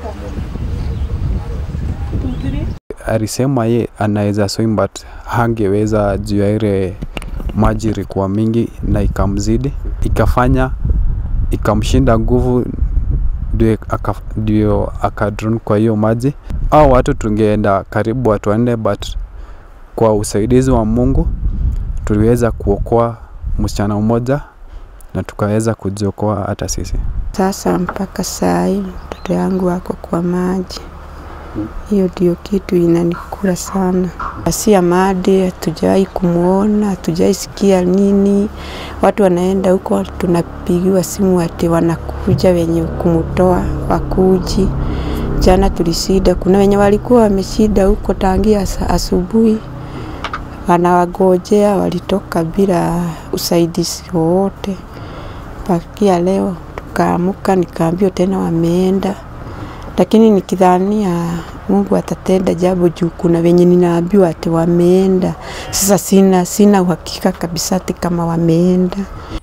alisema ye anaweza swim but hangeweza juu ya ile maji ilikuwa mingi na ikamzidi ikafanya ikamshinda nguvu ndio aka- ndio akadrun kwa hiyo maji au watu tungeenda karibu watu wanne but kwa usaidizi wa mungu tuliweza kuokoa msichana mmoja na tukaweza kujiokoa hata sisi Sasa mpaka saa hii mtoto yangu ako kwa maji. Hiyo ndio kitu inanikula sana. Si Amadi hatujawahi kumwona, hatujawahi sikia nini. Watu wanaenda huko, tunapigiwa simu ati wanakuja wenye kumtoa wakuji. Jana tulishinda, kuna wenye walikuwa wameshinda huko tangia asa- asubuhi, wanawagojea, walitoka bila usaidizi wowote mpakia leo tukaamuka, nikaambiwa tena wameenda, lakini nikidhania Mungu atatenda jambo juu kuna wenye ninaambiwa ati wameenda. Sasa sina sina uhakika kabisa ati kama wameenda.